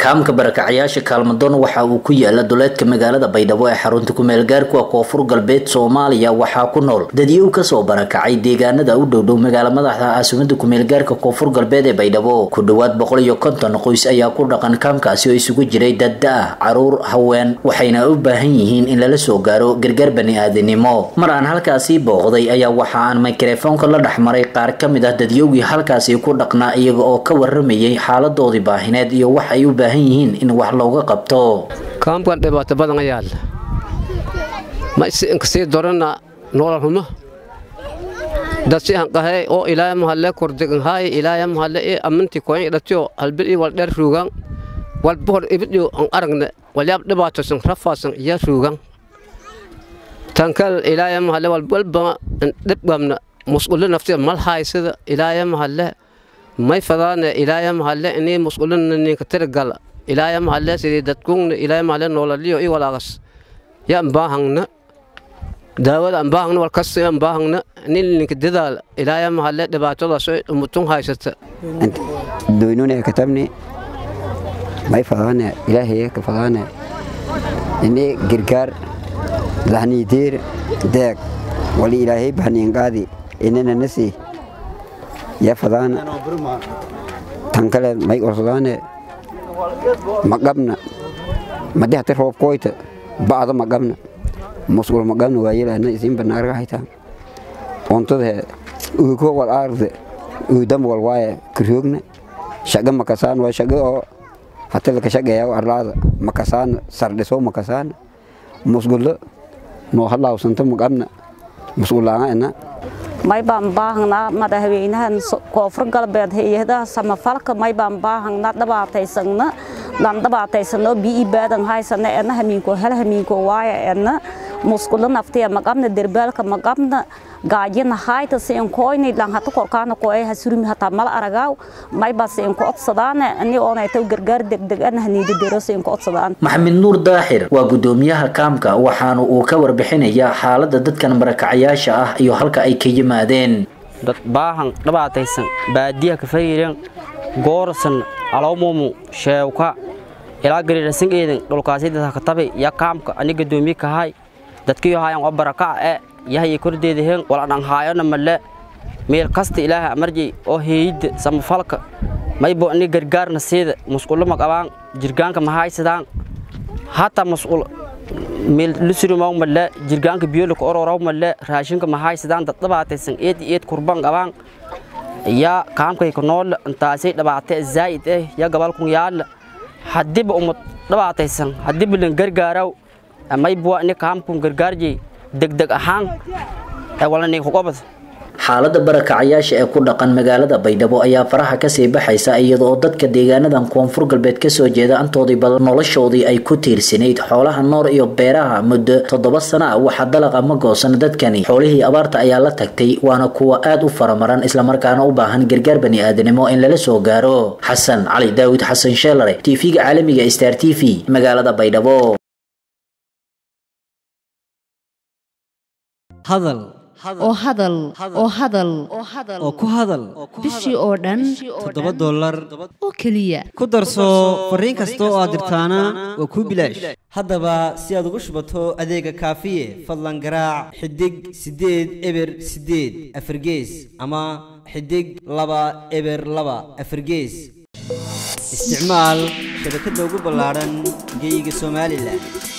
kaamka barakacayaasha kaalmadoon waxa uu ku yaala duleedka magaalada baydhabo ee xarunta kumeelgaarkuwa koonfur galbeed soomaaliya waxaa ku nool dadyow kasoo barakacay deegaanada u dhowdhow magaala madaxda caasimada kumeelgaarka koonfur galbeed ee baydhabo ku dhowaad boqol iyo konton qoys ayaa ku dhaqan kaamkaasi oo isugu jiray dadda-ah caruur haween waxayna u baahan yihiin in lala soo gaaro gargaar bani-aadinimo mar aan halkaasii booqday ayaa waxa aan mikrofoonka la dhexmaray qaar ka mid ah dadyowgii halkaasi ku dhaqnaa iyaga oo ka waramayay xaaladoodii baahineed iyo wax ay u baahan yihiin in wax looga qabto kaamkan dhibaato badan ayaal ma inkasii dorana noolal humo dadsi hanqahay oo ilaaya mahalle kordeganhaay ilaaya mahalle ee amminti koyan idhatiyo halbil ii wal dheer ruugan wal bohor ibidhiyo an aragne walyaab dhibaatosan rafaasan iya ruugan tankal ilaaya mahalle walbalba dhibgamna musqulo naftiya mal haysada ilaaya mahalle may fadaane ilaaya mahalle inii musqulina ninka tirgala ilaaya mahalle sidii dadkungna ilaaya mahalle noolaliyo i walaagas ya ambaahangna daawada ambaahangna walkasta ambaahangna nin ninka dadaala ilaaya mahalle dhibaatadaas umutun haysata doynune katabni may fadaane ilaahay ka fadaane ini girgaar lahniideer deeg wali ilaahay bahniinqaadi inana nasi ya fadaana tan kale may orsadaane maqabna madi hati roob koyta ba'da maqabna musqul maqabna waayelana isin banaarga hayta ontade uko wal aarde uudam wal waaye kirhoogna shaga makasaan waa shaga oo hati laka shaqeeya arlaada makasaan sardhiso makasaan musqulo noo hadlaawsanta maqabna musqulaanga ina may baan baahanaa madaxweynahan koonfur galbeed hay-adaha samafalka may baan baahanaa dhibaataysana dhan dhibaataysano bii baadan haysana ena hamiinko hel hamiinko waaya ena musqulo naftiya maqabna derbaalka maqabna gaajina hayta siin koyni lan hata korkaana koy hasurmi hata mal aragaaw may ba siin ko odsadaane ani oonay taw gargaar degdeg ana haniida dero siin ko odsadaan maxamed nuur daaxir waa gudoomiyaha kaamka waxaana uu ka warbixinayaa xaalada dadkan marakacayaasha ah iyo halka ay ka yimaadeen dad baahan dhibaataysan baadiya ka fariiran goorsan alawmumu sheewka ilaa gariirasan eedan dhulkaasida ka tabi ya kaamka ani gadoomiye kahay dadkiyo hayan oo barakac ee yahaya kordeeda heen wala dhan haayona male meel kasta ilaaha amarjay oo heeyida samafalka maybo ini gargaarna siida musqulo ma qabaan jirgaanka ma haysadaan hataa musqul meel lusurimaw male jirgaanka biyolaka ororow male raashinka ma haysadaan dad dhibaataysan eed eed kurban qabaan yaa kaamkayka noola intaasay dhibaatay zaa'id eh ya gabalkun yaala hadiba umad dhibaataysan hadiba lan gargaaraw maybuwa ini kaamkun gargaarjay degdeg ahaan ee walaninkugobad xaalada barakacayaasha ee ku dhaqan magaalada baydhabo ayaa faraha kasii baxaysa iyada oo dadka deegaanadan koonfur galbeed kasoo jeeda antoodii badan noloshoodii ay ku tiirsanayd xoolaha noor iyo beeraha muddo toddoba sana ah waxaa dalaqa ma goosan dadkani xoolihii abaarta ayaa la tagtay waana kuwa aad u faramaran islamarkaana u baahan gargaar bani-aadanimo in lala soo gaaro xasan cali daawid xasan sheelare tv-ga caalamiga star t v magaalada baydhabo hadal oo hadal oo hadal oo ku hadal bishii oo dhan toddoba dollar oo keliya ku darso fariin kasta oo aad dirtaana waa kuu bilaash haddaba si aad ugu shubato adeega kaafiye fadlan garaac xidig siddeed eber siddeed afargees ama xidig laba eber laba afargees isticmaal shabakadda ugu ballaadhan geeyiga somalilan